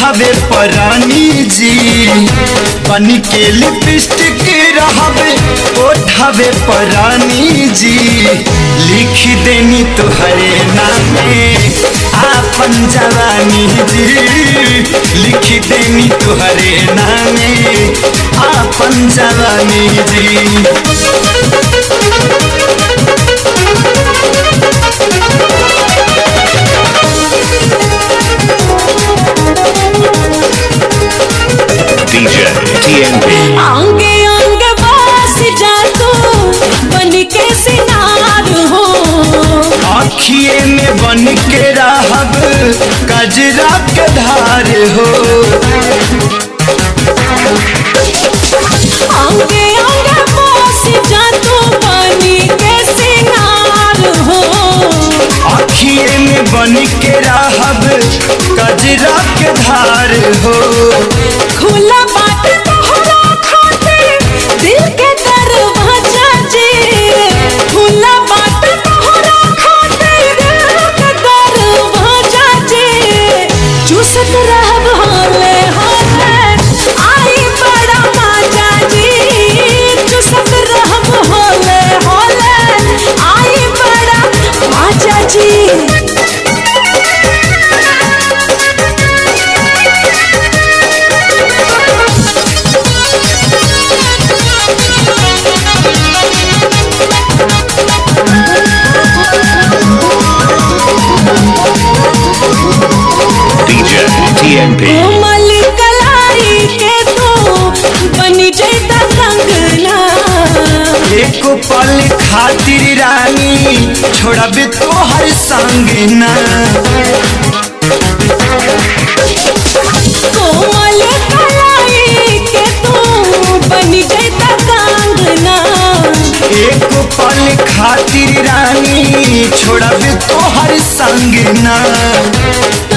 ओठावे परानी जी बन के लिपस्टिक रहबे ओठावे परानी जी लिख देनी तुहरे नामे आपन जवानी जी लिख देनी तुहरे नामे आपन जवानी जी DJ TNP. आंगे आंगे बस जा तू बन के सिनार हो आखिए में बन के रहब कजरा के धार हो आंगे आंगे बस जा तू बन के सिनार हो आखिए में बन के रहब कजरा के धार हो खुला बाट तोहरा खातिर दिल के दरवाजा जी खुला बाट तोहरा खातिर दिल के दरवाजा जी चूसत रहब होले होले आई बड़ा मजा जी चूसत रहब होले होले आई बड़ा मजा जी DJ TNP. कोमल कलाई के तू बनी जैता कंगना एक पल खातिर रानी छोड़ब तोहर संग ना कोमल कलाई के तू बनी जैता कंगना एक पल खातिर रानी छोड़ब तोहर संग ना